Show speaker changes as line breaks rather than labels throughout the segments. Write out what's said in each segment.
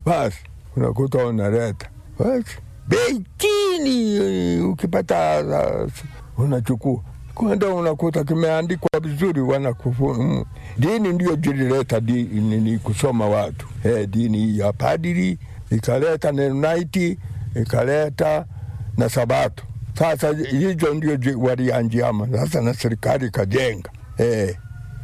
basi unakuta unaleta basi bei chini, eh, ukipata uh, unachukua kwenda unakuta kimeandikwa vizuri, wanakufu mm. Dini ndio jilileta di, nini kusoma watu eh, dini hii ya padiri ikaleta Mennonite ikaleta na Sabato. Sasa hizo ndio ji- walianjiama sasa, na serikali ikajenga eh,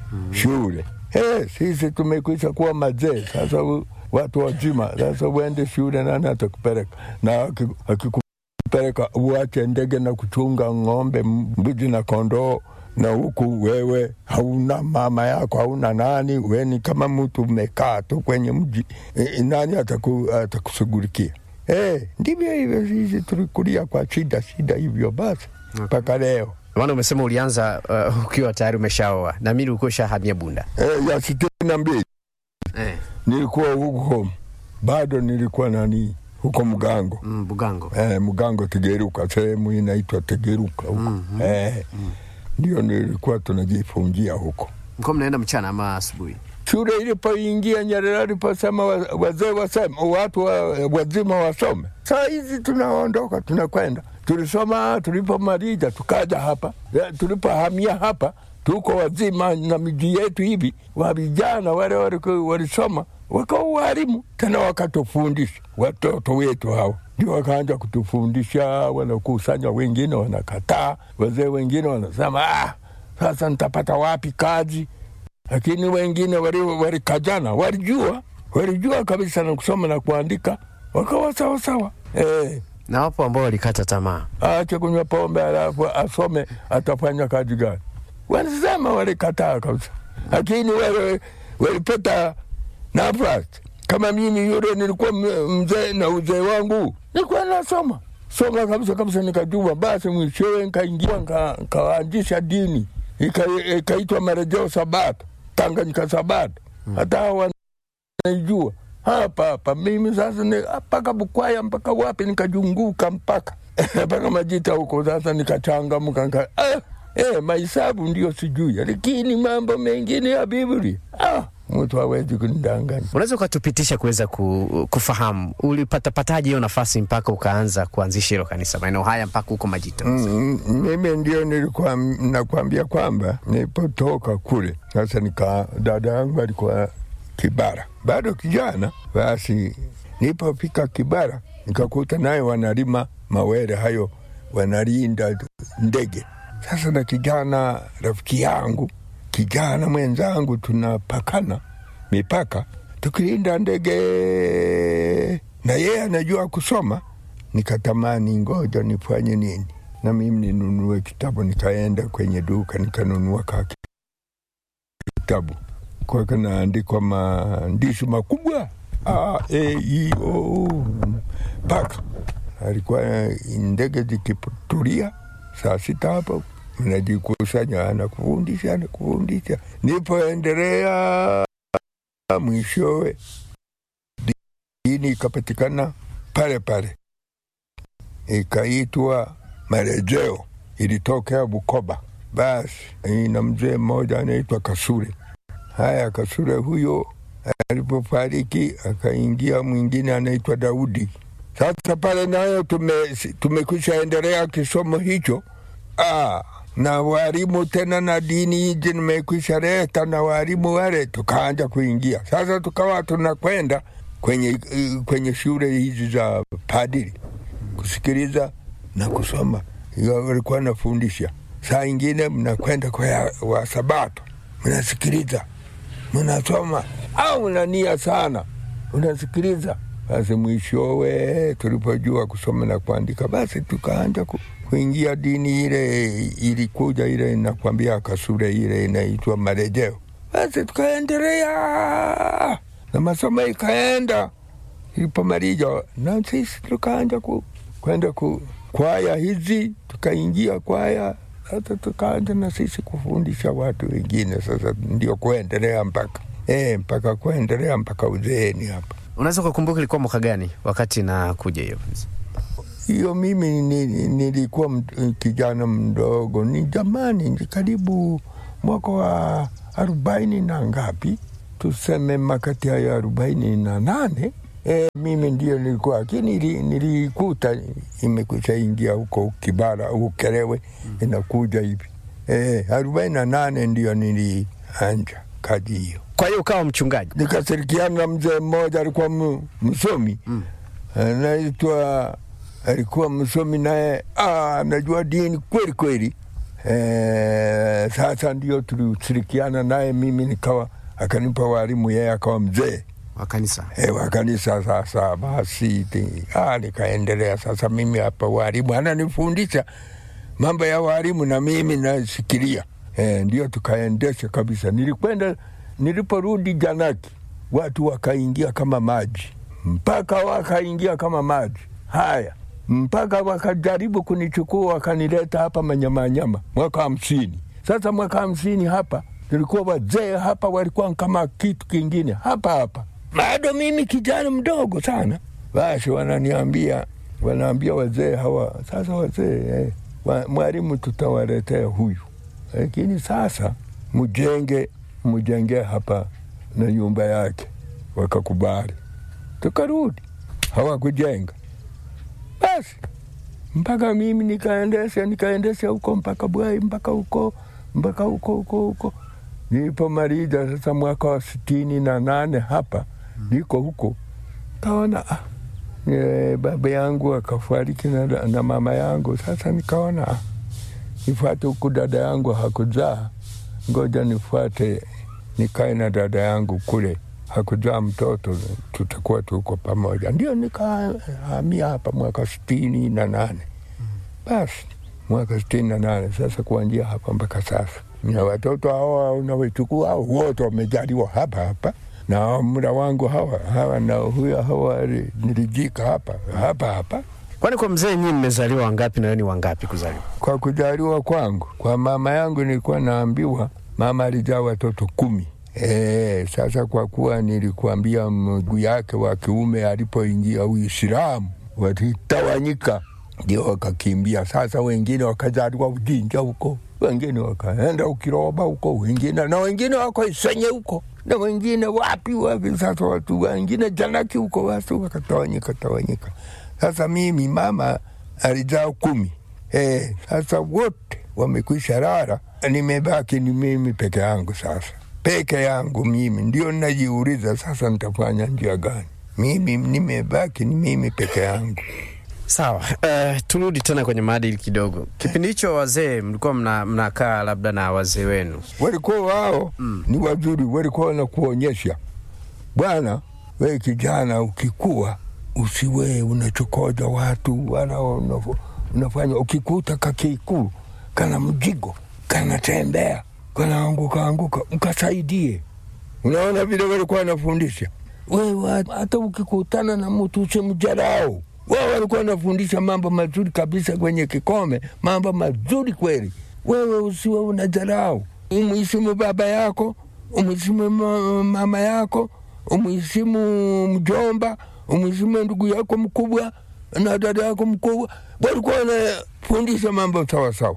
shule eh, sisi tumekwisha kuwa mazee sasa, u- watu wazima sasa, uende shule, nani atakupeleka? Na aki- akikupeleka uache ndege na kuchunga ng'ombe, mbuzi na kondoo, na huku wewe hauna mama yako, hauna nani, we ni kama mtu umekaa tu kwenye mji e, nani ataku, atakushughulikia? Eh, ndivyo hivyo, sisi tulikulia kwa shida shida hivyo basi mpaka leo.
Maana umesema ulianza uh, ukiwa tayari umeshaoa na mimi ulikuwa ushahamia Bunda.
Eh, ya sitini na mbili
Eh.
nilikuwa huko bado nilikuwa nani huko Mgango
Mm, Bugango.
eh, Mgango Tegeruka, sehemu inaitwa Tegeruka huko
Mhm.
eh, ndio nilikuwa tunajifungia huko.
Mko mnaenda mchana ama asubuhi?
Shule ilipoingia Nyerere aliposema wa- wazee waseme, watu wa, wazima wasome, saa hizi tunaondoka tunakwenda. Tulisoma tulipomaliza tukaja hapa, Eh, tulipohamia hapa tuko wazima na miji yetu hivi, wa vijana wale waliku- walisoma wakawa walimu tena, wakatufundisha watoto wetu hao ndio wakaanza kutufundisha, wanakusanya, wengine wanakataa, wazee wengine wanasema ah, sasa nitapata wapi kazi? lakini wengine wali- walikajana, walijua walijua kabisa na kusoma na kuandika, wakawa sawasawa. Eh,
Na wapo ambao walikata tamaa.
aache kunywa pombe alafu asome, atafanya kazi gani? Wanasema walikataa kabisa, lakini wale walipata nafasi. Kama mimi yule nilikuwa m- mzee na uzee wangu nilikuwa nasoma soma kabisa kabisa, nikajua. Basi mwishowe nikaingia nika- nikaanzisha dini Ika- ikaitwa Marejeo Sabato, Tanganyika Sabato, hata hawa naijua hapa hapa. Mimi sasa ni- mpaka Bukwaya mpaka wapi, nikajunguka mpaka mpaka Majita huko. Sasa nikachangamka nika, ah, eh, mahesabu ndio sijui, lakini mambo mengine ya Biblia ah, mtu hawezi kunidanganya.
Unaweza ukatupitisha kuweza ku, kufahamu ulipatapataje hiyo nafasi mpaka ukaanza kuanzisha hilo kanisa maeneo haya mpaka huko Majita?
Mm, mimi ndio nilikuwa nakwambia kwamba nilipotoka kule sasa, nika dada yangu alikuwa Kibara, bado kijana. Basi nilipofika Kibara nikakuta naye wanalima mawere hayo, wanalinda ndege. Sasa na kijana rafiki yangu, kijana mwenzangu, tunapakana mipaka tukilinda ndege, na yeye anajua kusoma nikatamani ngoja nifanye nini na mimi ninunue kitabu. Nikaenda kwenye duka nikanunua ka kitabu kwa kanaandikwa maandishi makubwa A, E, I, O, mpaka alikuwa ndege zikitulia saa sita hapo mnajikusanya, anakufundisha anakufundisha. Nipoendelea mwishowe dini ikapatikana pale pale ikaitwa Marejeo, ilitokea Bukoba. Basi ina mzee mmoja anaitwa Kasure. Haya, Kasure huyo alipofariki akaingia mwingine anaitwa Daudi. Sasa pale nayo tume, tumekwisha endelea kisomo hicho ah, na walimu tena na dini hizi nimekwisha leta na walimu wale, tukaanja kuingia sasa, tukawa tunakwenda kwenye, kwenye shule hizi za padiri kusikiliza na kusoma. Hiyo walikuwa nafundisha. Saa ingine mnakwenda kwa ya- wa Sabato, mnasikiliza, mnasoma au mnania sana, unasikiliza. Basi mwishowe tulipojua kusoma na kuandika, basi tukaanja ku, kuingia dini ile ilikuja ile inakwambia kasure ile inaitwa marejeo. Basi tukaendelea na masomo ikaenda ilipomaliza na sisi tukaanja ku, kwenda ku kwaya hizi, tukaingia kwaya sasa, tukaanja na sisi kufundisha watu wengine. Sasa ndio kuendelea mpaka e, mpaka kuendelea mpaka uzeeni hapa.
Unaweza ukakumbuka ilikuwa mwaka gani wakati nakuja hiyo?
Hiyo mimi ni- ni- nilikuwa m- kijana mdogo, ni jamani, ni karibu mwaka wa arobaini na ngapi, tuseme makati hayo arobaini na nane E, mimi ndio nilikuwa lakini nili- nilikuta imekwisha ingia huko Kibara Ukerewe inakuja hivi e, arobaini na nane ndio nilianja kazi hiyo.
Kwa hiyo ukawa mchungaji.
Nikashirikiana na mzee mmoja alikuwa m- msomi anaitwa alikuwa msomi naye ah, anajua dini kweli kweli. E, sasa ndio tulishirikiana naye, mimi nikawa akanipa walimu, yeye akawa mzee
wa kanisa.
e, wa kanisa. Sasa basi ti- ah, nikaendelea sasa, mimi hapa walimu ananifundisha mambo ya walimu na mimi nasikilia e, ndio tukaendesha kabisa. Nilikwenda niliporudi Janaki, watu wakaingia kama maji, mpaka wakaingia kama maji haya, mpaka wakajaribu kunichukua wakanileta hapa Manyamanyama mwaka hamsini. Sasa mwaka hamsini hapa tulikuwa wazee hapa, walikuwa kama kitu kingine hapa hapa, bado mimi kijana mdogo sana. Basi wananiambia wanaambia wazee hawa sasa, wazee eh, wa- mwalimu tutawaletea huyu, lakini sasa mjenge mjenge hapa na nyumba yake. Wakakubali, tukarudi, hawakujenga. Basi mpaka mimi nikaendesha nikaendesha huko mpaka Bwai mpaka huko mpaka huko huko huko nilipomaliza sasa mwaka wa sitini na nane hapa niko huko kaona ah, e, baba yangu akafariki na, na mama yangu. Sasa nikaona ah, nifuate huku, dada yangu hakuzaa, ngoja nifuate nikae na dada yangu kule, hakuzaa mtoto, tutakuwa tuko pamoja. Ndio nikahamia hapa mwaka sitini na nane. Basi mwaka sitini na nane sasa kuanzia hapa mpaka sasa, na watoto hawa unawechukua hao wote wamejaliwa hapa hapa na mda wangu hawa hawa na huyo hawa nilijika hapa hapa hapa.
Kwani kwa mzee nyinyi mmezaliwa wangapi na wewe ni wangapi kuzaliwa?
Kwa kujaliwa kwangu, kwa mama yangu nilikuwa naambiwa mama alijaa watoto kumi. E, sasa kwa kuwa nilikuambia mguu yake wa kiume alipoingia Uislamu walitawanyika, ndio wakakimbia. Sasa wengine wakazaliwa Ujinja huko, wengine wakaenda Ukiroba huko, wengine na wengine wako Isenye huko na wengine wapi wapi. Sasa watu wengine Janaki huko, watu wakatawanyika tawanyika. Sasa mimi mama alijaa kumi. Eh, sasa wote wamekwisha rara, nimebaki ni mimi peke yangu. Sasa peke yangu mimi ndio najiuliza sasa, nitafanya njia gani? Mimi nimebaki ni mimi peke yangu.
Sawa. Uh, turudi tena kwenye maadili kidogo. Kipindi hicho wazee mlikuwa mna, mnakaa labda na wazee wenu
Walikuwa wao
Mm.
ni wazuri, walikuwa wanakuonyesha bwana, we kijana, ukikuwa usiwe unachokoza watu wala unaf- unafanya ukikuta kakikuu kana mjigo kanatembea kanaanguka anguka, ukasaidie. Unaona vile walikuwa wanafundisha wewe, hata ukikutana na mtu usimjarau. Wao walikuwa wanafundisha mambo mazuri kabisa kwenye kikome, mambo mazuri kweli. Wewe usiwe unajarau, umheshimu baba yako, umheshimu ma- mama yako, umheshimu mjomba, umheshimu ndugu yako mkubwa na dada yako mkubwa. Walikuwa wanafundisha mambo sawasawa.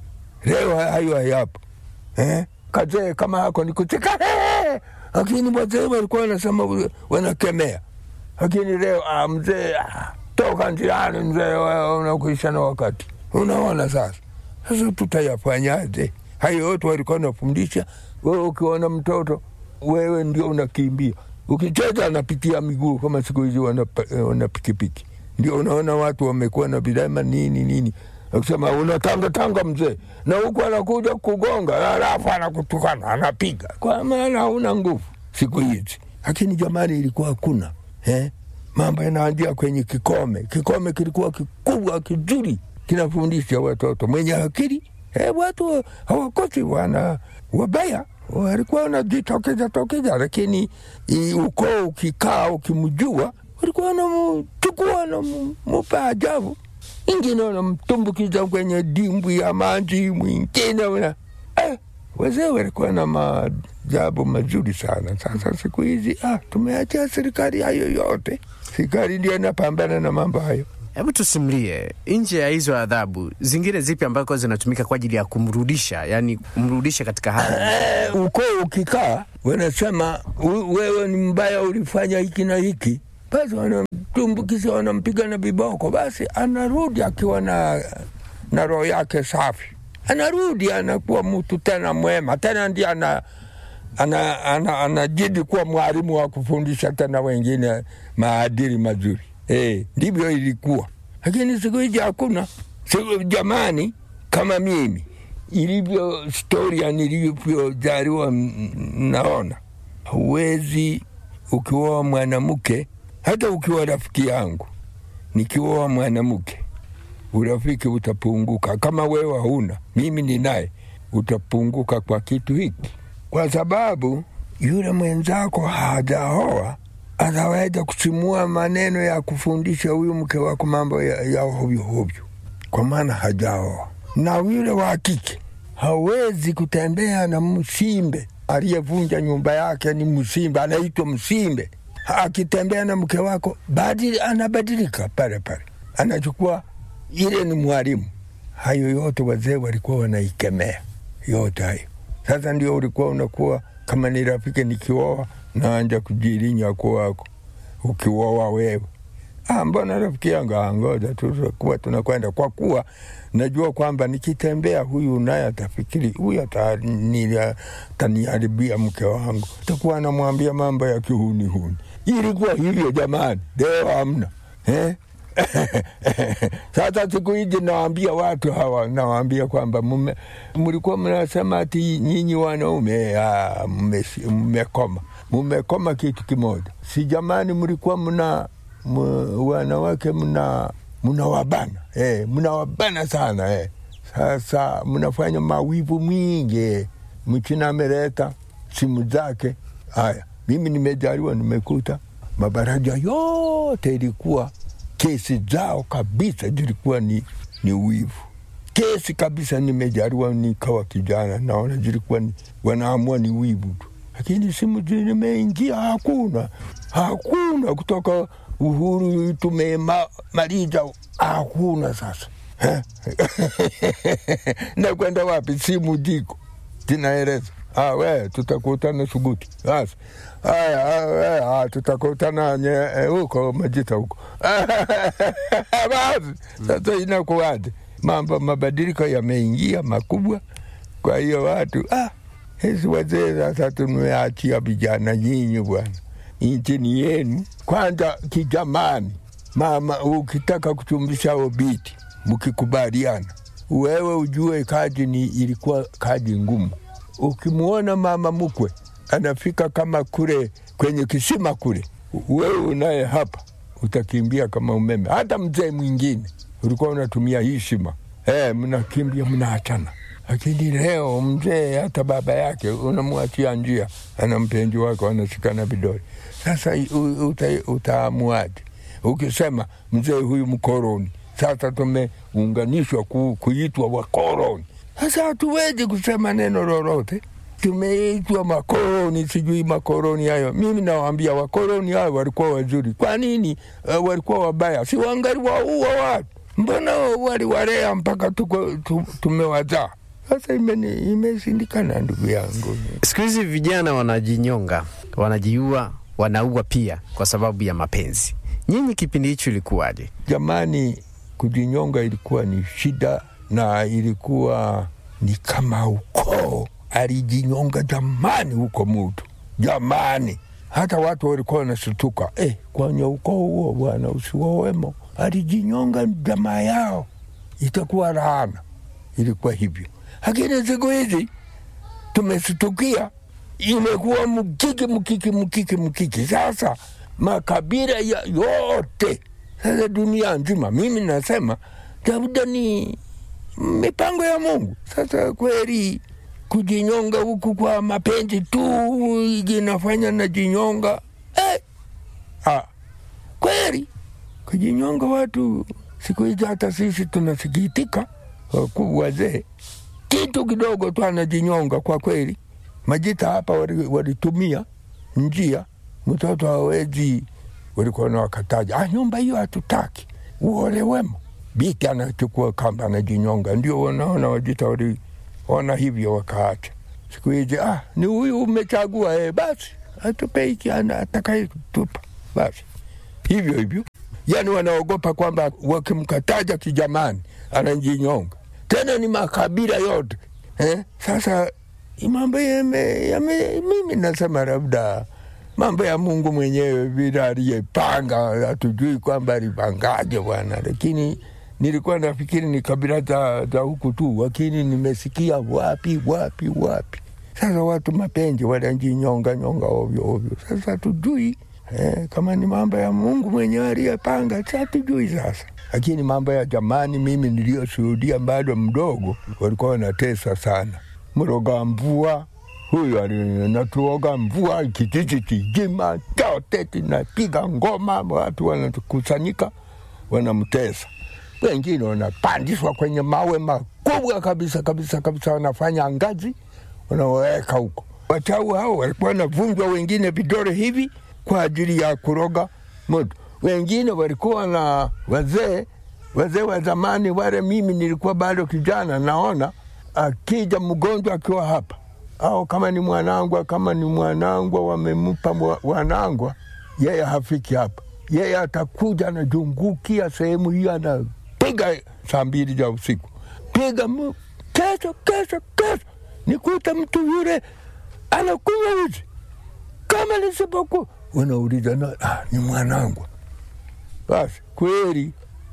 Leo hayo hayapo eh? Kazee kama hako ni kucheka "Hey!" lakini wazee walikuwa wanasema wanakemea, lakini leo ah, mzee ah, toka njiani mzee, wewe unakuisha na wakati. Unaona sasa, sasa tutayafanyaje? Hayo yote walikuwa wanafundisha. Wewe ukiona mtoto wewe ndio unakimbia, ukicheza anapitia miguu kama siku hizi wana, wana pikipiki. Ndio unaona watu wamekuwa na vilema nini nini akisema unatangatanga mzee, na huku anakuja kugonga, alafu anakutukana anapiga, kwa maana hauna nguvu siku hizi. Lakini jamani, ilikuwa hakuna eh? Mambo yanaanzia kwenye kikome. Kikome kilikuwa kikubwa kizuri, kinafundisha watoto mwenye akili eh, watu hawakosi wana wabaya walikuwa wanajitokeza tokeza, lakini i- ukoo ukikaa ukimjua, walikuwa wanamchukua na mupa ajabu ingine wanamtumbukiza kwenye dimbwi ya maji, mwingine una eh, wazee walikuwa na maajabu mazuri sana. Sasa siku hizi ah, tumeachia serikali hayo yote, serikali ndio inapambana na mambo hayo.
Hebu tusimlie, nje ya hizo adhabu zingine zipi ambako zinatumika kwa ajili ya kumrudisha, yani kumrudisha katika hali
Eh, ukoo ukikaa wanasema "We- wewe ni mbaya, ulifanya hiki na hiki, basi wanamtumbukiza, wanampiga na viboko, basi anarudi akiwa na, na roho yake safi, anarudi anakuwa mtu tena mwema, tena ndiye ana anajidi ana, ana, ana kuwa mwalimu wa kufundisha tena wengine maadili mazuri. E, ndivyo ilikuwa, lakini siku hizi hakuna. Siku jamani, kama mimi ilivyo historia nilivyozaliwa, naona huwezi ukioa mwanamke, hata ukiwa rafiki yangu, nikioa mwanamke urafiki utapunguka. Kama wewe hauna, mimi ninaye, utapunguka kwa kitu hiki kwa sababu yule mwenzako hajaoa ataweza kusimua maneno ya kufundisha huyu mke wako mambo ya, ya hovyo hovyo, kwa maana hajaoa. Na yule wa kike hawezi kutembea na msimbe aliyevunja nyumba yake, ni msimbe, anaitwa msimbe. Akitembea na mke wako badili, anabadilika pale pale, anachukua ile ni mwalimu. Hayo yote wazee walikuwa wanaikemea yote hayo. Sasa ndio ulikuwa unakuwa kama ni rafiki, nikioa naanja kujilinya kwako, ukioa wewe ah, mbona rafiki yangu, ngoja tutakuwa tunakwenda, kwa kuwa najua kwamba nikitembea huyu naye atafikiri huyu ataniharibia mke wangu, takuwa anamwambia mambo ya kihunihuni. Ilikuwa hivyo jamani, leo hamna eh? Sasa siku hizi nawaambia watu hawa, nawaambia kwamba mlikuwa mnasema ati nyinyi wanaume mmekoma, mmekoma kitu kimoja. Si jamani, mlikuwa mna wanawake mna mnawabana eh, mnawabana sana eh. Sasa mnafanya mawivu mingi, mchina ameleta simu zake. Haya, mimi nimejaliwa, nimekuta mabaraja yote ilikuwa kesi zao kabisa zilikuwa ni, ni wivu kesi kabisa. Nimejaliwa nikawa kijana, naona zilikuwa ni, wanaamua ni wivu tu, lakini simu zimeingia, hakuna hakuna kutoka uhuru tumemaliza, hakuna sasa nakwenda wapi? Simu ziko zinaeleza Ah, we tutakutana Suguti. Basi haya, tutakutana huko Majita huko basi. Sasa inakuwaje? Mambo mabadiliko yameingia makubwa. Kwa hiyo watu ah, hesi wazee sasa tumeachia vijana nyinyi bwana, nchi ni yenu kwanza. Kijamani mama, ukitaka kuchumbisha obiti, mkikubaliana, wewe ujue kazi ni ilikuwa kazi ngumu ukimwona mama mkwe anafika kama kule kwenye kisima kule, wewe unaye hapa utakimbia kama umeme. Hata mzee mwingine ulikuwa unatumia hii shima eh, mnakimbia mnaachana. Lakini leo mzee hata baba yake unamwachia njia, ana mpenzi wako anashikana vidole. Sasa utaamuaje? Ukisema mzee huyu mkoroni, sasa tumeunganishwa ku, kuitwa wakoroni sasa hatuwezi kusema neno lolote, tumeitwa makoroni, sijui makoroni hayo. Mimi nawaambia wakoroni hayo walikuwa wazuri. Kwa nini uh, walikuwa wabaya? Si wangali waua watu? Mbona waliwalea mpaka tuko, tu, tumewazaa? Sasa imeshindikana, ndugu yangu.
Siku hizi vijana wanajinyonga, wanajiua, wanaua pia kwa sababu ya mapenzi. Nyinyi kipindi hicho ilikuwaje
jamani? Kujinyonga ilikuwa ni shida na ilikuwa ni kama ukoo alijinyonga jamani, huko mutu jamani, hata watu walikuwa wanashtuka eh, kwenye ukoo huo bwana usiwowemo alijinyonga jamaa yao, itakuwa laana. Ilikuwa hivyo, lakini siku hizi tumeshtukia, imekuwa mkiki mkiki mkiki mkiki. Sasa makabila ya yote sasa dunia nzima, mimi nasema labda ni mipango ya Mungu. Sasa kweli kujinyonga huku kwa mapenzi tu inafanya na jinyonga eh. Ah, kweli kujinyonga watu siku hizi, hata sisi tunasikitika, wakuu wazee, kitu kidogo tu anajinyonga. Kwa kweli Majita hapa walitumia njia, mtoto hawezi, walikuwa na wakataja, ah, nyumba hiyo hatutaki, uolewemo Biti anachukua kamba anajinyonga. Ndio wanaona Wajita waliona hivyo wakaacha. Siku hizi ah, ni huyu umechagua eh, basi atupe hiki atakaye tupa basi. hivyo hivyo, yani wanaogopa kwamba wakimkataja kijamani anajinyonga. Tena ni makabila yote eh? Sasa mambo yame, yame, mimi nasema labda mambo ya Mungu mwenyewe vile aliyepanga, hatujui kwamba alipangaje bwana, lakini nilikuwa nafikiri ni kabila za, za huku tu, lakini nimesikia wapi wapi wapi. Sasa watu mapenzi wanajinyonga nyonga ovyo ovyo. Sasa tujui eh, kama ni mambo ya Mungu mwenyewe aliyepanga, sa tujui sasa. Lakini mambo ya jamani, mimi niliyoshuhudia bado mdogo, walikuwa wanatesa sana. Mroga mvua huyu alinatuoga mvua, kijiji kizima chote kinapiga ngoma, watu wanakusanyika wanamtesa wengine wanapandishwa kwenye mawe makubwa kabisa kabisa kabisa, wanafanya ngazi, wanaweka huko. Watau hao walikuwa wanavunjwa wengine vidole hivi kwa ajili ya kuroga moto. Wengine walikuwa na wazee wazee wa zamani wale, mimi nilikuwa bado kijana, naona akija mgonjwa akiwa hapa au kama ni mwanangwa, kama ni mwanangwa wamempa wanangwa, yeye hafiki hapa, yeye atakuja anajungukia sehemu hiyo ana piga saa mbili za usiku, piga mu, kesho kesho kesho nikuta mtu yule anakunywa uji kama nisipokuwa, wanauliza na ah, ni mwanangu. Basi kweli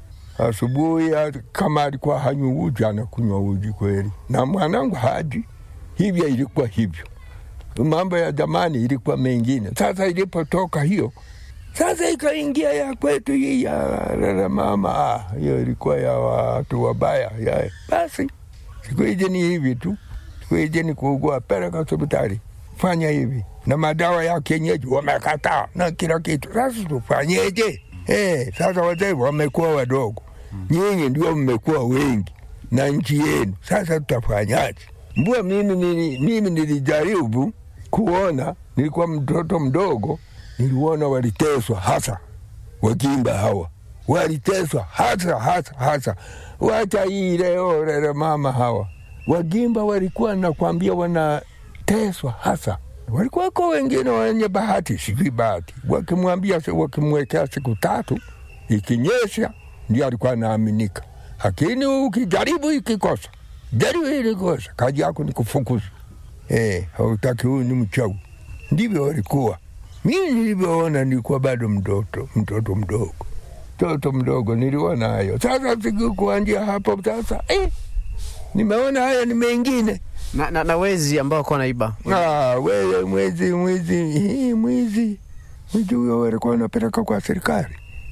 asubuhi kama alikuwa hanywi uji anakunywa uji kweli, na mwanangu haji hivyo. Ilikuwa hivyo, mambo ya zamani ilikuwa mengine. Sasa ilipotoka hiyo sasa ikaingia ya kwetu hii ya rara mama, hiyo ilikuwa ya watu wabaya ya. Basi siku hizi ni hivi tu, siku hizi ni kuugua, peleka hospitali, fanya hivi, na madawa ya kienyeji wamekataa na kila kitu. Sasa tufanyeje? Eh, sasa wazee wamekuwa wadogo, nyinyi ndio mmekuwa wengi na nchi yenu, sasa tutafanyaje? Mbua mimi, nili, mimi nilijaribu kuona, nilikuwa mtoto mdogo niliona waliteswa hasa Wagimba hawa waliteswa hasa hasa hasa. Wacha hii leo lele mama hawa Wagimba walikuwa nakwambia wanateswa hasa. Walikuwako wengine wenye bahati, sijui bahati, wakimwambia wakimwekea siku tatu, ikinyesha ndio alikuwa anaaminika, lakini ukijaribu ikikosa, jaribu ilikosa, kazi yako ni kufukuza. Eh, hautaki huyu ni mchawi. Ndivyo walikuwa mimi nilivyoona nilikuwa bado mtoto mtoto mdogo mtoto mdogo niliona hayo. Sasa siku kuanzia hapo sasa eh, nimeona haya ni mengine
na, na, na wezi ambao kwa naiba
ah, wewe mwezi mwizi hii mwizi mwizi huyo walikuwa wanapeleka kwa serikali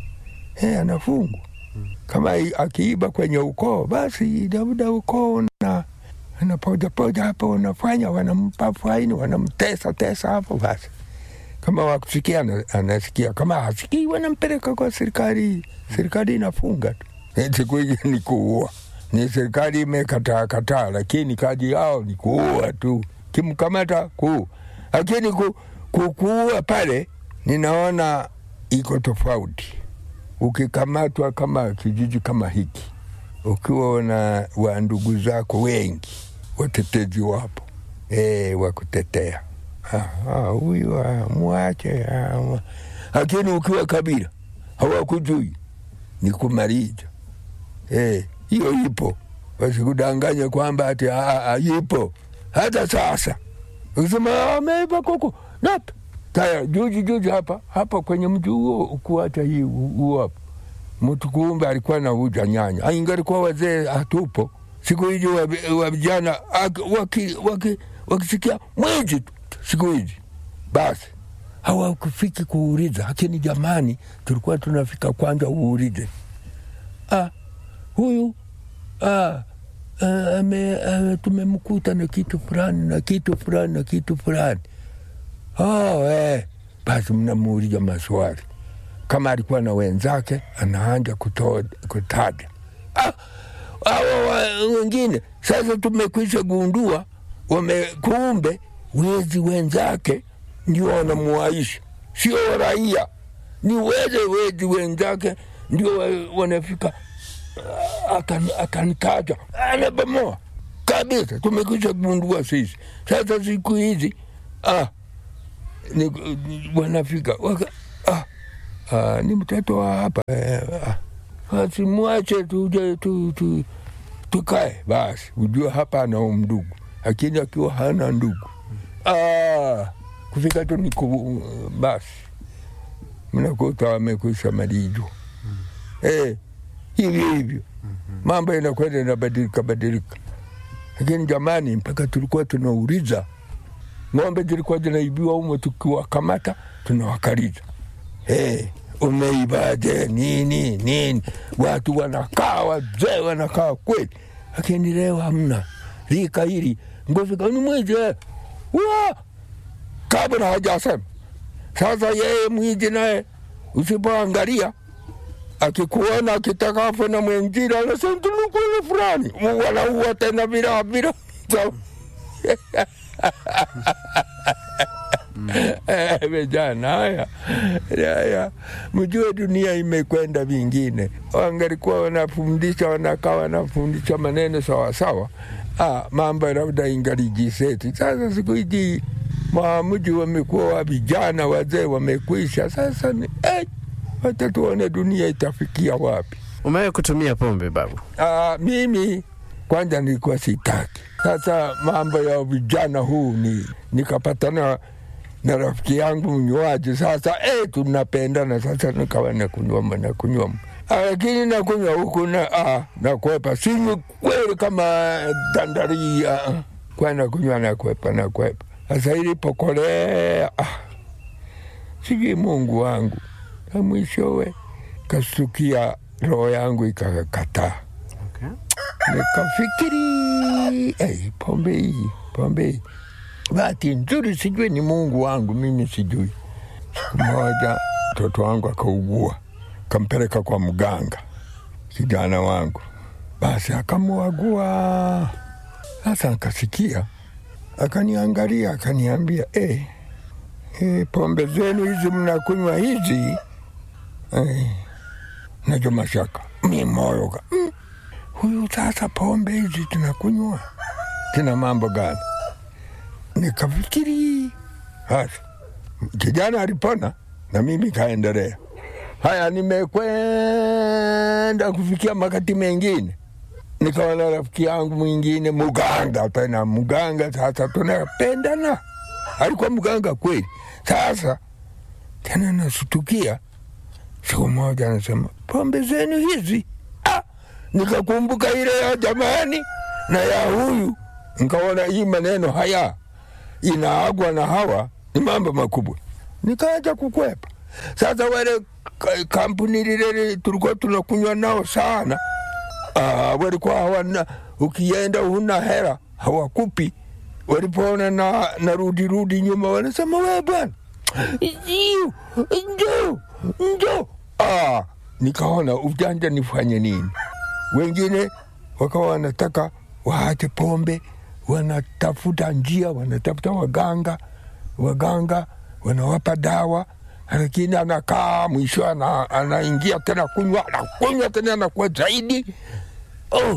eh, anafungwa kama akiiba kwenye ukoo, basi labda ukoo na anapojapoja hapo, wanafanya wanampa faini, wanamtesa tesa hapo basi kama wakusikia anasikia, kama hasikii wanampeleka kwa serikali. Serikali inafunga tu. Siku hizi ni kuua, ni serikali imekataa kataa, lakini kazi yao ni kuua tu, kimkamata kuua. Lakini ku, ku, kuua pale ninaona iko tofauti. Ukikamatwa kama kijiji kama hiki, ukiwa na wa ndugu zako wengi, watetezi wapo e, wakutetea huyu mwache. Lakini ukiwa kabila hawakujui ni kumaliza. Hiyo eh, ipo, wasikudanganya kwamba ati ipo hata sasa. Ukisema ameiba kuku nap taya juzi juzi hapa hapa kwenye mji huo ukuacha hii huo hapa mtu kumbe alikuwa na uja nyanya, ingalikuwa wazee hatupo siku hizi wa vijana wakisikia waki, waki mwizi tu siku hizi basi hawakufiki kuuliza, lakini jamani, tulikuwa tunafika kwanza uulize, ah, huyu ah, ah, ame, ah, tumemkuta na kitu fulani na kitu fulani na kitu fulani. Oh, eh. Basi mnamuuliza maswali kama alikuwa na wenzake, anaanja kutaja ah, awa wengine. Sasa tumekwisha gundua wamekumbe wezi wenzake ndio wanamuaisha, sio raia, ni weze wezi wenzake ndio wanafika, akanitaja anabomoa kabisa. Tumekwisha gundua sisi. Sasa siku hizi ah, ni, ni, wanafika waka, ah, ah, ni mtoto wa hapa eh, ah, simwache tuje tu, tu, tukae basi, ujue hapa ana ndugu, lakini akiwa hana ndugu ah, kufika tu niku basi mnakuta wamekwisha malijo eh, hivyo hivyo mambo inakwenda inabadilika badilika, lakini jamani, mpaka tulikuwa tunauliza ng'ombe zilikuwa zinaibiwa umo, tukiwakamata tunawakaliza hey, umeibaje nini nini? Watu wanakaa wazee wanakaa kweli, lakini leo hamna rika hili ngofika ni mwizi eh. wa kabla hajasema. Sasa yeye mwizi naye usipoangalia akikuona akitaka afe na mwenzira anasema tulikuwa fulani wanaua tena bila bila Eh, vijana haya haya, mjue dunia imekwenda vingine. Wangalikuwa wanafundisha wanakaa wanafundisha maneno sawasawa, ah, mambo labda ingalijiseti. Sasa siku hizi maamuji wamekuwa wa vijana, wazee wamekwisha. Sasa ni eh, hata tuone dunia itafikia wapi.
Umewahi kutumia pombe babu?
Ah, mimi kwanza nilikuwa sitaki. Sasa mambo ya vijana huu ni nikapatana na rafiki yangu mnywaji. Sasa eh, tunapendana sasa, nikawa nakunywa nakunywa, Ah, lakini nakunywa huku na ah, nakwepa, sinywi kweli kama dandari ah, kwa nakunywa nakwepa nakwepa. Sasa ilipokolea ah, sijui Mungu wangu, na mwishowe kastukia roho yangu ikakataa
Okay.
nikafikiri hey, pombe hii pombe hii bahati nzuri sijui ni mungu wangu mimi sijui siku moja mtoto wangu akaugua kampeleka kwa mganga kijana wangu basi akamuagua sasa akasikia akaniangalia akaniambia hey, hey, pombe zenu hizi mnakunywa hizi hey, najo mashaka mi moyo ka- mm, huyu sasa pombe hizi tunakunywa tuna mambo gani? Nikafikiri hasa kijana alipona na mimi kaendelea. Haya, nimekwenda kufikia makati mengine, nikaona rafiki yangu mwingine muganga, tena muganga. Sasa tunapendana, alikuwa mganga kweli. Sasa tena nasutukia siku moja anasema pombe zenu hizi ah, nikakumbuka ile ya jamani na ya huyu, nikaona hii maneno haya inaagwa na hawa ni mambo makubwa, nikaanza kukwepa. Sasa wale ka- kampuni lile tulikuwa tunakunywa nao sana, ah, walikuwa hawana, ukienda huna hera hawakupi. Walipoona na narudi rudi nyuma, wanasema we bwana Iu, njoo njoo. Ah, nikaona ujanja nifanye nini? Wengine wakawa wanataka waache pombe, wanatafuta njia, wanatafuta waganga, waganga wanawapa dawa, lakini anakaa mwisho ana, anaingia tena kunywa, anakunywa tena anakuwa zaidi. Oh,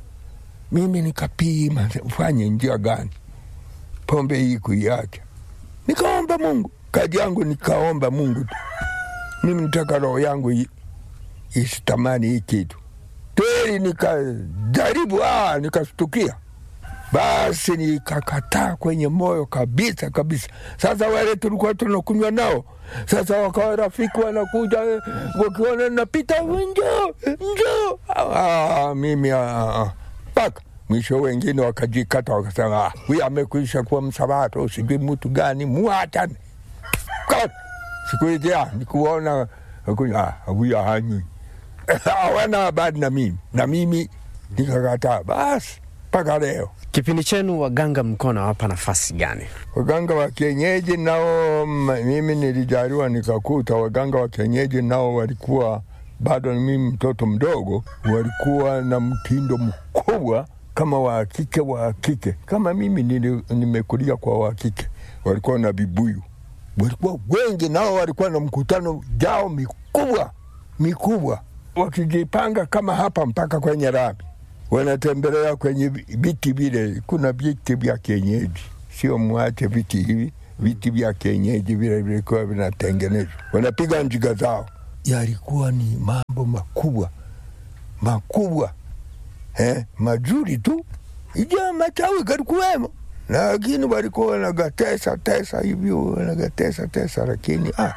mimi nikapima fanye njia gani pombe hii kuiacha nikaomba Mungu, kazi yangu nikaomba Mungu tu. Mimi nitaka roho yangu i- isitamani hii kitu kweli. Nikajaribu, ah, nikastukia, basi nikakataa kwenye moyo kabisa kabisa. Sasa wale tulikuwa tunakunywa nao, sasa wakawa rafiki, wanakuja eh, wakiona napita, njoo njoo. Ah, mimi ah, ah, mpaka mwisho wengine wakajikata wakasema, "Ah, huyu amekwisha kuwa msabato, sijui mtu gani, muachane Ka- siku hizi ah, nikuona akunywa, ah, huyu hanywi hawana habari na mimi na mimi nikakataa, basi mpaka leo.
Kipindi chenu waganga mlikuwa nawapa nafasi gani?
Waganga wa kienyeji nao, m- mimi nilijaliwa nikakuta waganga wa kienyeji nao walikuwa bado ni mimi mtoto mdogo, walikuwa na mtindo mkubwa kama wa kike wa kike, kama mimi nili, nimekulia kwa wa kike, walikuwa na vibuyu, walikuwa wengi, nao walikuwa na mkutano jao mikubwa mikubwa, wakijipanga kama hapa mpaka kwenye rami wanatembelea kwenye vi- viti vile. Kuna viti vya kienyeji, sio mwache viti hivi, viti vya kienyeji vile vilikuwa vinatengenezwa, wanapiga njiga zao yalikuwa ni mambo makubwa makubwa eh, mazuri tu, ija machawi kalikuwemo, lakini walikuwa wanagatesa tesa hivyo wanagatesa tesa, lakini ah,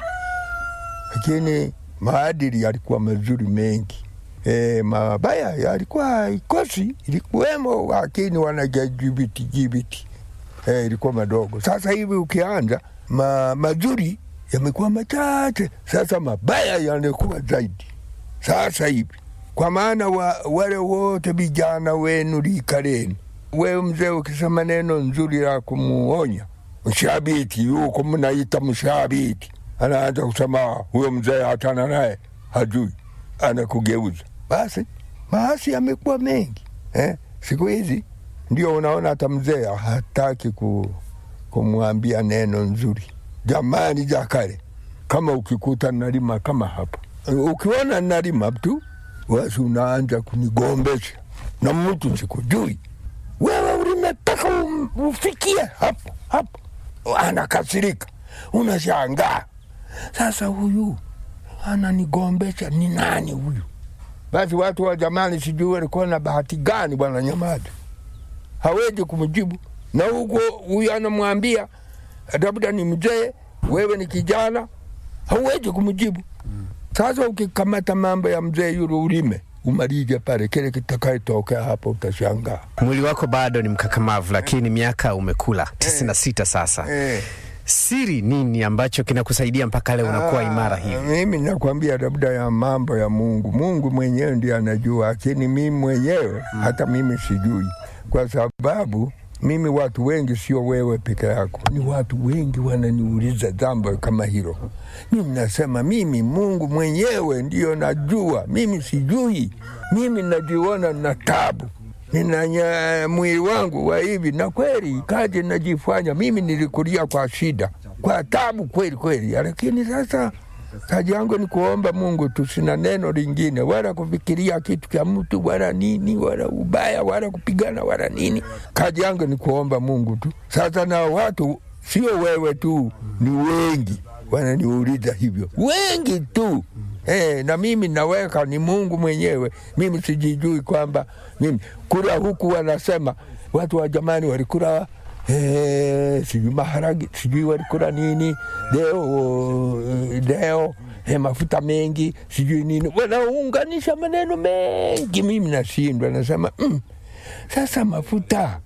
lakini maadili yalikuwa mazuri mengi. E, mabaya yalikuwa ikosi ilikuwemo, lakini wanajajibiti jibiti e, ilikuwa madogo. Sasa hivi ukianza ma, mazuri yamekuwa machache, sasa mabaya yanakuwa zaidi sasa hivi, kwa maana wa, wale wote vijana wenu lika lenu, wewe mzee ukisema neno nzuri la kumuonya mshabiti, huko mnaita mshabiti, anaanza kusema huyo mzee hatana naye, hajui, anakugeuza. Basi maasi yamekuwa mengi eh? Siku hizi ndio unaona hata mzee hataki ku, kumwambia neno nzuri. Jamani ja kale, kama ukikuta nalima kama hapa, ukiona nalima tu, basi unaanza kunigombesha na mtu sikujui, wewe ulime mpaka um- ufikie hapo hapo, anakasirika, unashangaa sasa, huyu ananigombesha ni nani huyu? Basi watu wa jamani, sijui walikuwa na bahati gani, bwana Nyamada hawezi kumjibu, na huko huyu anamwambia labda ni mzee, wewe ni kijana, hauwezi kumjibu. Sasa ukikamata mambo ya mzee yule ulime umalize pale, kile kitakayotokea hapo utashangaa.
Mwili wako bado ni mkakamavu, lakini miaka umekula tisini na sita sasa.
Eh.
Siri nini ambacho kinakusaidia mpaka leo unakuwa imara
Ah,
hivi?
Mimi nakwambia labda ya mambo ya Mungu. Mungu mwenyewe ndiye anajua, lakini mimi mwenyewe hata mimi sijui, kwa sababu mimi watu wengi, sio wewe peke yako, ni watu wengi wananiuliza jambo kama hilo. Mimi nasema mimi Mungu mwenyewe ndiyo najua, mimi sijui. Mimi najiona na tabu ninanya mwili wangu wa hivi, na kweli kazi najifanya mimi. Nilikulia kwa shida, kwa tabu kweli kweli, lakini sasa kazi yangu ni kuomba Mungu tu, sina neno lingine, wala kufikiria kitu cha mtu wala nini wala ubaya wala kupigana wala nini. Kazi yangu ni kuomba Mungu tu. Sasa na watu sio wewe tu, ni wengi wananiuliza hivyo, wengi tu. Eh, na mimi naweka ni Mungu mwenyewe. Mimi sijijui kwamba mimi kula huku, wanasema watu wa jamani walikula eh, sijui maharagi sijui walikula nini leo leo eh, mafuta mengi sijui nini, wanaunganisha maneno mengi, mimi nashindwa, nasema mm, sasa mafuta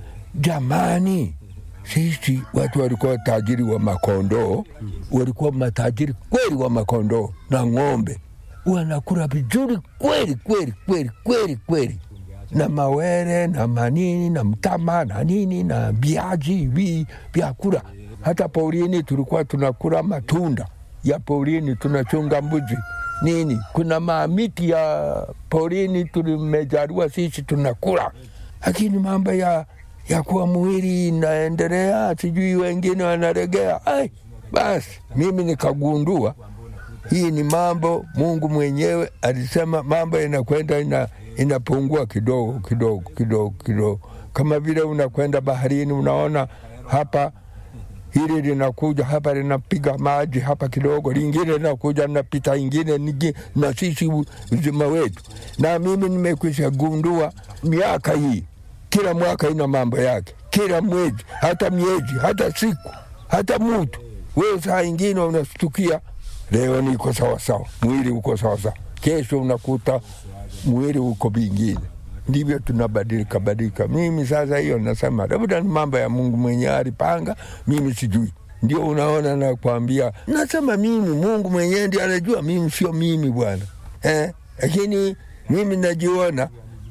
jamani sisi watu walikuwa tajiri wa makondoo, walikuwa matajiri kweli wa makondoo na ng'ombe, wanakula vizuri kweli kweli kweli kweli kweli, na mawere na manini na mtama na nini na viazi hivi vyakula. Hata porini tulikuwa tunakula matunda ya porini, tunachunga mbuzi nini, kuna mamiti ya porini tulimejaliwa sisi tunakula, lakini mambo ya ya kuwa mwili inaendelea, sijui wengine wanaregea. Ai, basi mimi nikagundua hii ni mambo Mungu mwenyewe alisema mambo inakwenda ina, inapungua kidogo kidogo kidogo kidogo, kama vile unakwenda baharini, unaona hapa hili linakuja hapa linapiga maji hapa kidogo, lingine linakuja linapita ingine nigi, na sisi uzima wetu. Na mimi nimekwisha gundua miaka hii kila mwaka ina mambo yake, kila mwezi, hata miezi, hata siku, hata mutu. Wewe saa ingine unastukia leo niko sawasawa, mwili uko sawasawa, kesho unakuta mwili uko vingine. Ndivyo tunabadilika badilika. Mimi sasa hiyo nasema labda ni mambo ya Mungu mwenyewe alipanga, mimi sijui. Ndio unaona nakwambia, nasema mimi Mungu mwenyewe ndiye anajua, mimi sio mimi bwana eh, lakini mimi najiona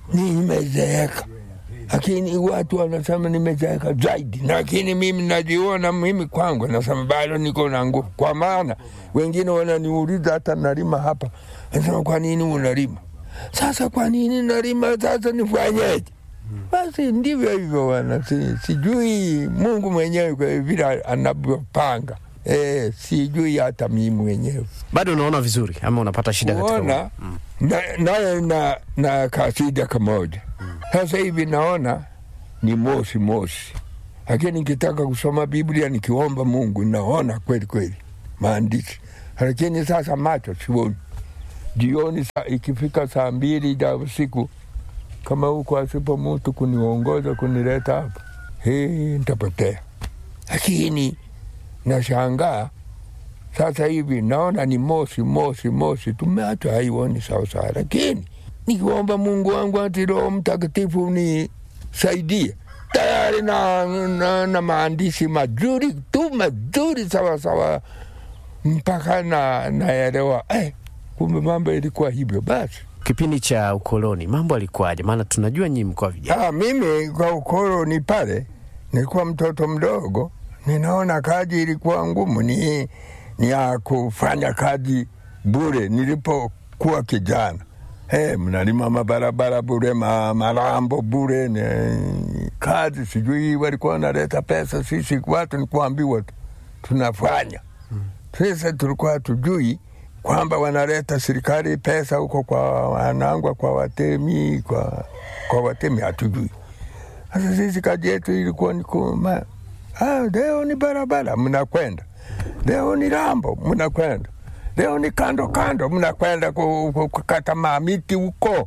nimezeeka lakini watu wanasema nimezeeka zaidi, lakini mimi najiona mimi kwangu nasema bado niko na nguvu, kwa maana wengine wananiuliza hata nalima hapa, nasema kwa nini unalima? Sasa kwa nini nalima? Sasa nifanyeje? Basi ndivyo hivyo wana, si, sijui Mungu mwenyewe kwa vile anavyopanga. E, sijui hata mimi mwenyewe
Bado unaona vizuri ama unapata shida katika
kuona naye na, na, na kasida kamoja sasa hivi naona ni mosi mosi, lakini nikitaka kusoma Biblia nikiomba Mungu naona kweli kweli maandishi, lakini sasa macho sioni. Jioni sa, ikifika saa mbili za usiku, kama huko asipo mtu kuniongoza kunileta hapa, hii nitapotea. Lakini nashangaa sasa hivi naona ni mosi mosi mosi, tumeacha haioni sawasawa, lakini nikiomba Mungu wangu ati Roho Mtakatifu nisaidie tayari na, na, na maandishi mazuri tu mazuri sawasawa, mpaka na naelewa eh, kumbe mambo ilikuwa hivyo basi.
Kipindi cha ukoloni mambo alikuwaje? Maana tunajua nyinyi mkoa vijana.
Ah, mimi kwa ukoloni pale nilikuwa mtoto mdogo, ninaona kazi ilikuwa ngumu, ni, ni ya kufanya kazi bure nilipokuwa kijana. Hey, mnalima mabarabara bure, ma, marambo bure, ni kazi sijui walikuwa wanaleta pesa, sisi watu ni kuambiwa tu tunafanya. Sasa tulikuwa tujui kwamba wanaleta serikali pesa huko kwa wanangwa, kwa watemi, kwa, kwa watemi hatujui. Sasa sisi kazi yetu ilikuwa ni kuma, ah, leo ni barabara mnakwenda, leo ni rambo mnakwenda, leo ni kando kando mnakwenda ku- ku- kukata mamiti huko.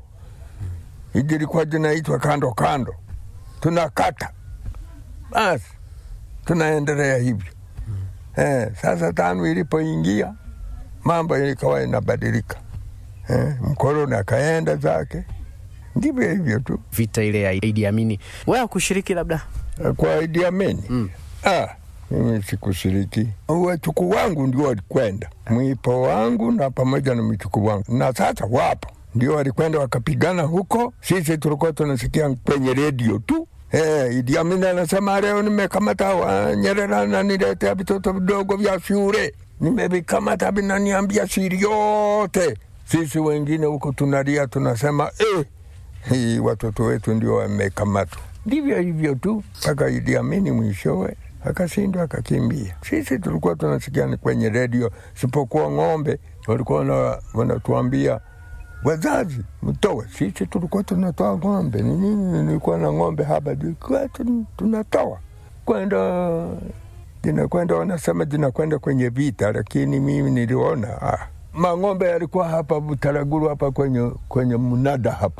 Hiji ilikuwa jinaitwa kando kando, tunakata basi, tunaendelea hivyo. Eh, sasa tano ilipoingia mambo ikawa inabadilika. Eh, mkoloni akaenda zake, ndivyo hivyo tu.
Vita ile ya Idi Amini, wewe kushiriki labda?
kwa Idi Amin
Mm.
ah, mimi sikushiriki. Wachukuu wangu ndio walikwenda, mwipo wangu na pamoja na mchukuu wangu, na sasa wapo ndio walikwenda wakapigana huko. Sisi tulikuwa tunasikia kwenye redio tu. Eh, Idi Amin anasema leo nimekamata wa Nyerere ananiletea vitoto vidogo vya shule, nimevikamata vinaniambia siri yote. Sisi wengine huko tunalia tunasema eh, hii watoto wetu ndio wamekamatwa. Ndivyo hivyo tu mpaka Idi Amini mwishowe akashindwa akakimbia. Sisi tulikuwa tunasikia ni kwenye redio, sipokuwa ng'ombe walikuwa wana- wanatuambia wazazi mtoe. Sisi tulikuwa tunatoa ng'ombe. Ni nini? Nilikuwa na ng'ombe hapa, tulikuwa tun- tunatoa kwenda zinakwenda, wanasema zinakwenda kwenye vita, lakini mimi niliona ah, mang'ombe yalikuwa hapa Butaraguru hapa kwenye, kwenye mnada hapa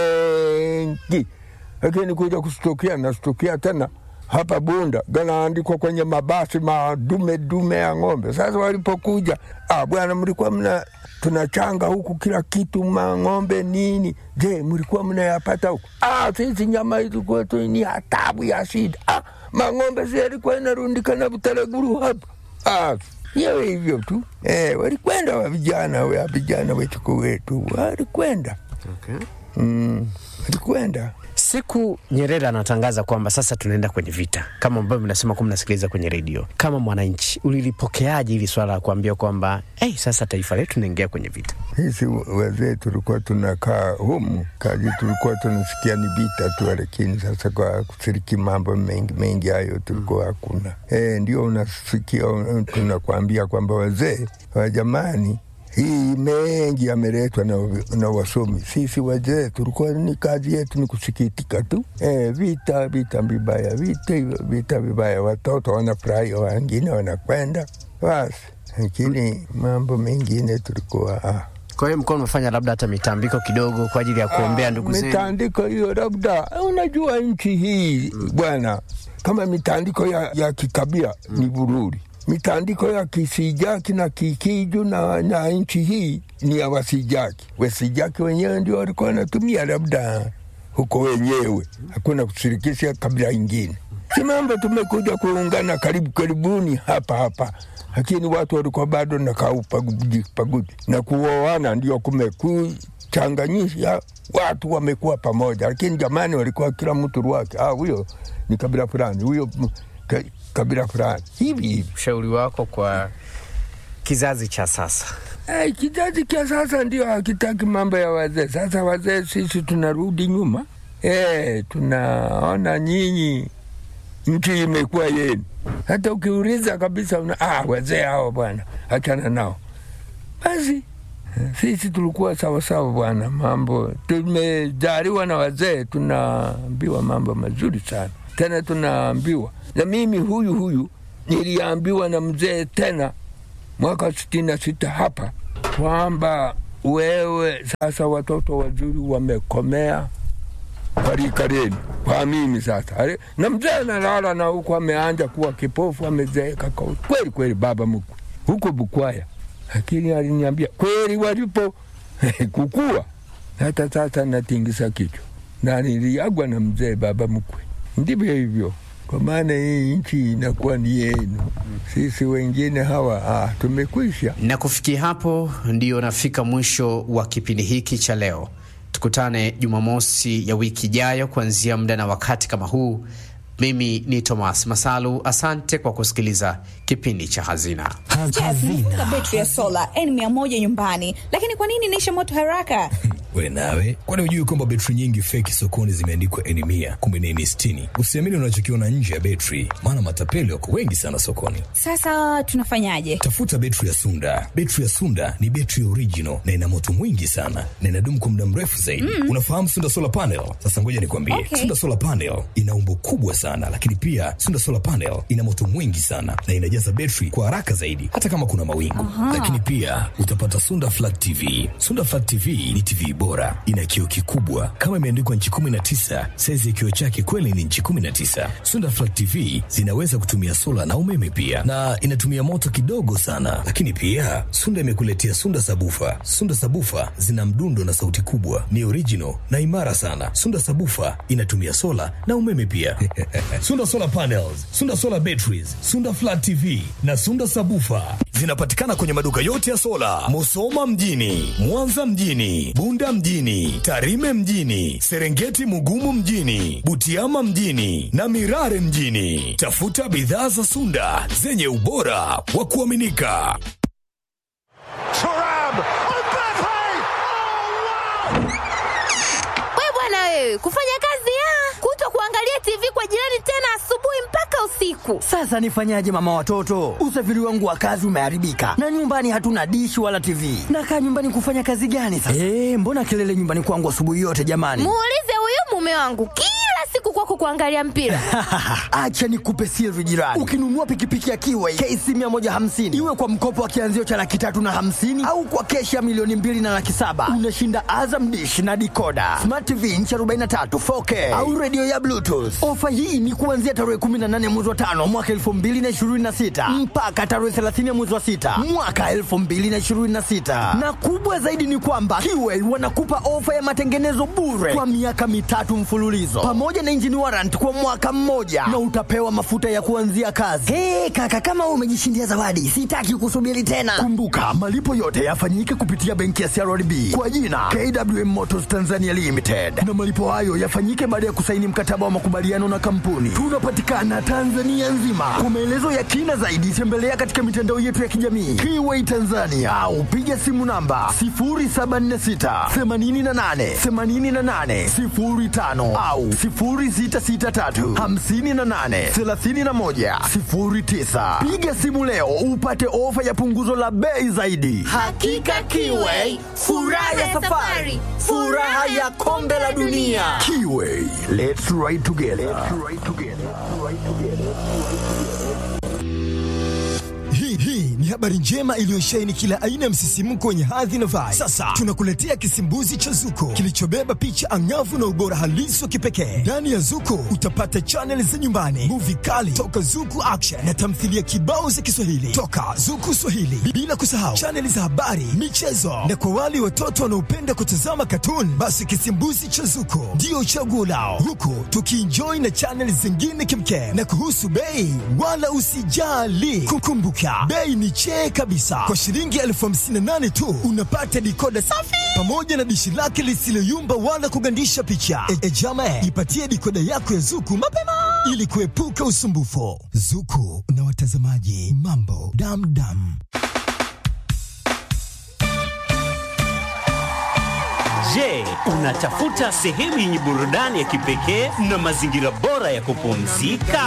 benki, lakini kuja kustukia nastukia tena hapa Bunda ganaandikwa kwenye mabasi madume dume ya ng'ombe. Sasa walipokuja, ah, bwana, mlikuwa mna tunachanga huku kila kitu, mang'ombe nini. Je, mlikuwa mnayapata huku? Ah, sisi nyama hizi kwetu ni hatabu ya shida. Ah, mang'ombe si yalikuwa inarundikana Butaraguru hapa. Ah, hiyo hivyo tu eh, walikwenda wa vijana wa vijana wetu wetu walikwenda
Okay.
mm, walikwenda
Siku Nyerere anatangaza kwamba sasa tunaenda kwenye vita, kama ambavyo mnasema kuwa mnasikiliza kwenye redio, kama mwananchi ulilipokeaje hili swala la kuambia kwamba hey, sasa taifa letu linaingia kwenye vita?
Sisi wazee tulikuwa tunakaa humu, kazi tulikuwa tunasikia ni vita tu, lakini sasa kwa kushiriki mambo mengi mengi hayo tulikuwa hakuna. E, ndio unasikia uh, tunakwambia kwamba wazee wa jamani hii mengi yameletwa na, na wasomi. Sisi wazee tulikuwa ni kazi yetu ni kusikitika tu. E, vita vita vibaya, vita vita vibaya, watoto wanafurahi, wengine wanakwenda basi, lakini mambo mengine tulikuwa ah.
Kwa hiyo mkoa umefanya labda hata mitambiko kidogo kwa ajili ya kuombea ndugu zenu?
mitandiko hiyo labda unajua nchi hii bwana kama mitandiko ya, ya kikabila ni vururi mitandiko ya kisijaki na kikiju na, na nchi hii ni ya wasijaki wasijaki wenyewe ndio walikuwa wanatumia labda huko wenyewe hakuna kushirikisha kabila ingine si mambo tumekuja kuungana karibu karibuni hapa hapa lakini watu walikuwa bado na kaupaguji paguji na kuoana ndio kumekuchanganyisha watu wamekuwa pamoja, lakini jamani, walikuwa kila mtu ruwake. Ah, huyo ni kabila fulani, huyo m- ka, kabila fulani hivi hivi.
Ushauri wako kwa kizazi cha sasa?
Hey, kizazi cha sasa ndio hakitaki mambo ya wazee. Sasa wazee sisi tunarudi nyuma. Hey, tunaona nyinyi nchi imekuwa yenu. Hata ukiuliza kabisa una, ah, wazee hao bwana, achana nao. Basi sisi tulikuwa sawasawa bwana, mambo tumejaliwa na wazee, tunaambiwa mambo mazuri sana, tena tunaambiwa na mimi huyu huyu niliambiwa na mzee tena mwaka sitini na sita hapa kwamba wewe sasa watoto wazuri wamekomea parika leni kwa mimi sasa Ale, na mzee analala na huku ameanja kuwa kipofu amezeeka kwa- kweli kweli, baba mkwe huko Bukwaya, lakini aliniambia kweli walipo kukua. Hata sasa natingisa kichwa na niliagwa na mzee baba mkwe. Ndivyo hivyo, kwa maana hii nchi inakuwa ni yenu, sisi wengine hawa ah, tumekwisha.
Na kufikia hapo ndiyo nafika mwisho wa kipindi hiki cha leo. Tukutane Jumamosi ya wiki ijayo kuanzia muda na wakati kama huu. Mimi ni Thomas Masalu, asante kwa kusikiliza kipindi cha Hazina.
Jeff, nifunga betri ya sola N100 nyumbani, lakini kwa nini inaisha moto haraka?
We nawe, kwani hujui kwamba betri nyingi feki sokoni zimeandikwa N mia kumbe ni N sitini? Usiamini unachokiona nje ya betri, maana matapeli wako wengi sana sokoni.
Sasa tunafanyaje?
Tafuta betri ya Sunda. Betri ya Sunda ni betri original na ina moto mwingi sana na inadumu kwa muda mrefu zaidi. Unafahamu Sunda solar panel? Sasa ngoja nikwambie,
Okay.
Sunda solar panel ina umbo kubwa sana, lakini pia Sunda solar panel ina moto mwingi sana na inajaza betri kwa haraka zaidi, hata kama kuna mawingu. Lakini pia utapata Sunda flat TV. Sunda flat TV ni TV bora, ina kioo kikubwa kama imeandikwa nchi 19. Saizi ya kioo chake kweli ni nchi 19. Sunda flat TV zinaweza kutumia sola na umeme pia, na inatumia moto kidogo sana. Lakini pia Sunda imekuletea Sunda sabufa. Sunda sabufa zina mdundo na sauti kubwa, ni original na imara sana. Sunda sabufa inatumia sola na umeme pia. Sunda solar panels, Sunda solar batteries, Sunda flat TV na Sunda sabufa zinapatikana kwenye maduka yote ya sola, Musoma mjini, Mwanza mjini, Bunda mjini, Tarime mjini, Serengeti Mugumu mjini, Butiama mjini na Mirare mjini. Tafuta bidhaa za Sunda zenye ubora wa kuaminika.
Turam! Mbappe! Oh, wow!
We bwana wewe, kufanya kazi ya kuto kuangalia TV kwa jirani tena asubuhi mpaka usiku.
Sasa nifanyaje mama watoto? Usafiri wangu wa kazi umeharibika na nyumbani hatuna dishi wala TV. Nakaa nyumbani kufanya kazi gani sasa? Eh, mbona kelele nyumbani kwangu asubuhi yote jamani?
Muulize huyu mume wangu kila siku kwako kuangalia mpira.
Acha nikupe siri jirani. Ukinunua pikipiki ya Kiway KC 150 iwe kwa mkopo wa kianzio cha laki tatu na hamsini au kwa keshi ya milioni mbili na laki saba unashinda Azam dish na dikoda smart TV inchi 43 4K au redio ya Bluetooth. Ofa hii ni kuanzia tarehe 18 mwezi wa tano mwaka 2026 mpaka tarehe 30 mwezi wa sita mwaka 2026, na kubwa zaidi ni kwamba Kiway wanakupa ofa ya matengenezo bure kwa miaka mitatu mfululizo pamoja na engine warrant kwa mwaka mmoja na utapewa mafuta ya kuanzia kazi. Hey, kaka kama wewe umejishindia zawadi, sitaki kusubiri tena. Kumbuka malipo yote yafanyike kupitia benki ya CRDB kwa jina KWM Motors Tanzania Limited, na malipo hayo yafanyike baada ya kusaini mkataba wa makubaliano na kampuni. Tunapatikana Tanzania nzima. Kwa maelezo ya kina zaidi, tembelea katika mitandao yetu ya kijamii Kiway Tanzania au piga simu namba 0746 88 88 05 au 0663 58 31 09. Piga simu leo upate ofa ya punguzo la bei zaidi.
Hakika Kiway, furaha ya safari, furaha ya kombe la dunia.
Kiway, let's ride together.
Hii hii ni habari njema iliyosheheni kila aina ya msisimko wenye hadhi na vibe. Sasa tunakuletea kisimbuzi cha Zuko kilichobeba picha angavu na ubora halisi wa kipekee. Ndani ya Zuko utapata chaneli za nyumbani, muvi kali toka Zuku Action na tamthilia kibao za Kiswahili toka Zuku Swahili, bila kusahau chaneli za habari, michezo na kwa wale watoto wanaopenda kutazama katuni, basi kisimbuzi cha Zuko ndio chaguo lao, huku tukienjoy na chaneli zingine kimkem. Na kuhusu bei, wala usijali, kukumbuka bei ni chee kabisa. Kwa shilingi elfu hamsini na nane tu unapata dikoda safi pamoja na dishi lake lisiloyumba wala kugandisha picha. E, e jama, ipatie dikoda yako ya Zuku mapema ili kuepuka usumbufu. Zuku na watazamaji, mambo damdam.
Je, unatafuta sehemu yenye burudani ya kipekee na mazingira bora ya kupumzika?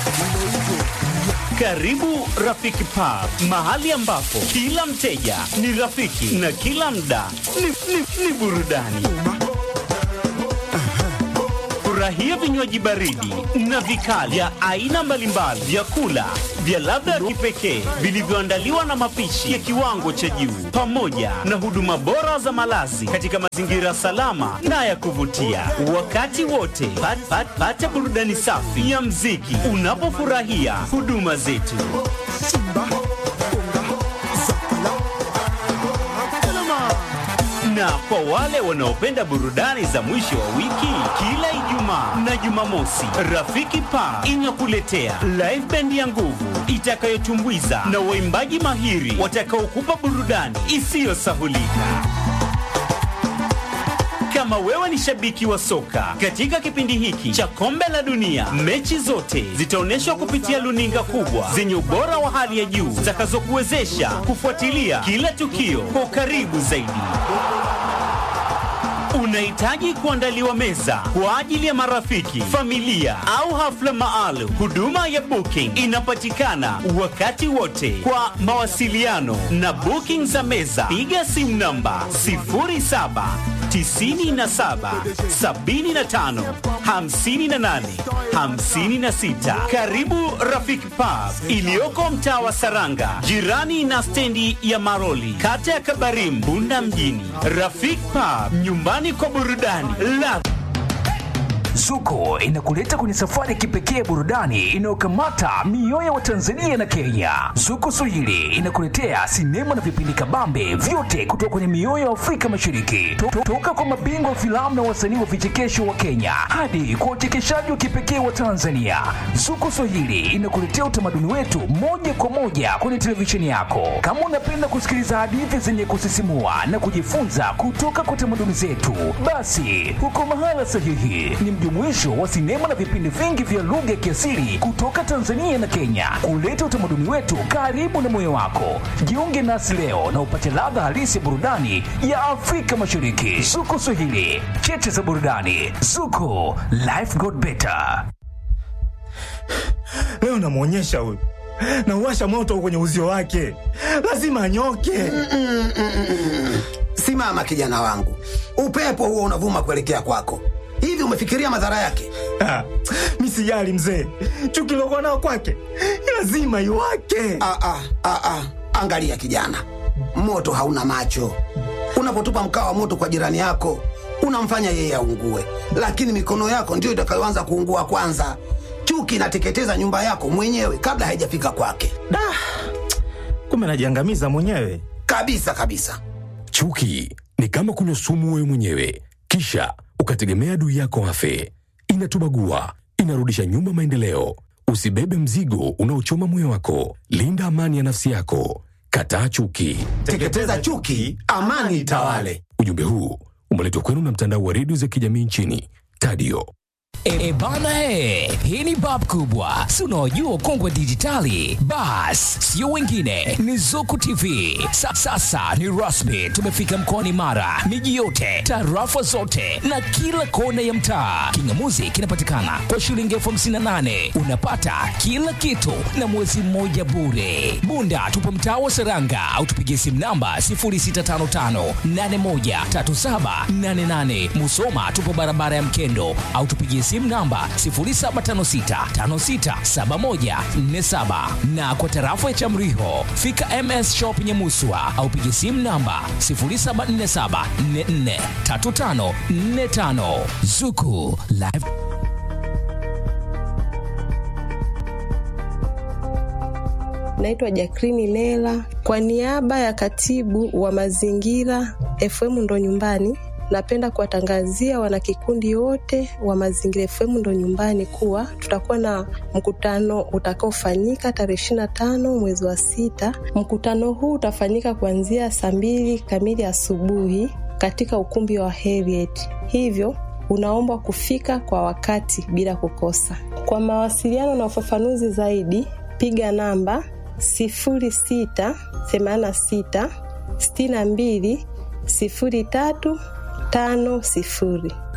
Karibu Rafiki Pub, mahali ambapo kila mteja ni rafiki na kila mda ni, ni, ni burudani. Furahia vinywaji baridi na vikali vya aina mbalimbali, vyakula vya ladha ya kipekee vilivyoandaliwa na mapishi ya kiwango cha juu, pamoja na huduma bora za malazi katika mazingira salama na ya kuvutia. Wakati wote pat, pat, pata burudani safi ya mziki unapofurahia huduma zetu. Na kwa wale wanaopenda burudani za mwisho wa wiki, kila Ijumaa na Jumamosi, Rafiki Pa inakuletea live band ya nguvu itakayotumbuiza na waimbaji mahiri watakaokupa burudani isiyosahulika. Kama wewe ni shabiki wa soka, katika kipindi hiki cha kombe la dunia, mechi zote zitaonyeshwa kupitia luninga kubwa zenye ubora wa hali ya juu zitakazokuwezesha kufuatilia kila tukio kwa ukaribu zaidi. Unahitaji kuandaliwa meza kwa ajili ya marafiki, familia au hafla maalum. Huduma ya booking inapatikana wakati wote. Kwa mawasiliano na booking za meza, piga simu namba 07 97 75 58 56. Karibu Rafiki Pub iliyoko mtaa wa Saranga, jirani na stendi ya Maroli, kata ya Kabarim, Bunda mjini. Rafiki Pub, nyumbani kwa burudani la
Zuko inakuleta kwenye safari ya kipekee ya burudani inayokamata mioyo ya Watanzania na Kenya. Zuko Swahili inakuletea sinema na vipindi kabambe vyote kutoka kwenye mioyo ya Afrika Mashariki, To- to- toka kwa mabingwa wa filamu na wasanii wa vichekesho wa Kenya hadi kwa uchekeshaji wa kipekee wa Tanzania. Zuko Swahili inakuletea utamaduni wetu moja kwa moja kwenye televisheni yako. Kama unapenda kusikiliza hadithi zenye kusisimua na kujifunza kutoka kwa tamaduni zetu, basi uko mahala sahihi. Ni mjumuisho wa sinema na vipindi vingi vya lugha ya kiasili kutoka Tanzania na Kenya, kuleta utamaduni wetu karibu na moyo wako. Jiunge nasi leo na upate ladha halisi ya burudani ya Afrika Mashariki. Zuko Swahili, cheche za burudani. Zuko, life got better.
Leo namwonyesha huyu, nauwasha moto kwenye uzio wake, lazima anyoke.
Simama kijana wangu, upepo huo unavuma kuelekea kwako. Hivi umefikiria madhara yake?
Ah, mi sijali mzee, chuki lokuwa nao kwake lazima iwake.
Ah, ah, ah, ah. Angalia kijana, moto hauna macho. Unapotupa mkaa wa moto kwa jirani yako, unamfanya yeye aungue, lakini mikono yako ndiyo itakayoanza kuungua kwanza. Chuki inateketeza nyumba yako mwenyewe kabla haijafika kwake,
Da, kumbe najiangamiza mwenyewe.
kabisa kabisa.
Chuki ni kama kunywa sumu wewe mwenyewe, kisha ukategemea adui yako afe. Inatubagua, inarudisha nyuma maendeleo. Usibebe mzigo unaochoma moyo wako. Linda amani ya nafsi yako. Kataa chuki.
Teketeza chuki, amani itawale.
Ujumbe huu umeletwa kwenu na mtandao wa redio za kijamii nchini Tadio.
E, e bana he, hii ni bab kubwa, si unaojua kongwe dijitali. Bas, sio wengine, ni Zuku TV. Sa, sasa ni rasmi, tumefika mkoani Mara, miji yote, tarafa zote na kila kona ya mtaa. Kingamuzi kinapatikana kwa shilingi elfu hamsini na nane unapata kila kitu na mwezi mmoja bure. Bunda tupo mtaa wa Seranga au tupigie simu namba 0655813788. Musoma tupo barabara ya Mkendo au tupigie simu namba 0756567147 na kwa tarafa ya Chamriho fika MS Shop Nyamuswa au pigie simu namba 0747443545 Zuku Live
Naitwa Jakrini Lela kwa niaba ya katibu wa mazingira FM ndo nyumbani. Napenda kuwatangazia wanakikundi wote wa Mazingira FM ndo nyumbani kuwa tutakuwa na mkutano utakaofanyika tarehe ishirini na tano mwezi wa sita. Mkutano huu utafanyika kuanzia saa mbili kamili asubuhi katika ukumbi wa Heriet, hivyo unaombwa kufika kwa wakati bila kukosa. Kwa mawasiliano na ufafanuzi zaidi, piga namba sifuri sita themanini na sita sitini na mbili sifuri tatu tano sifuri.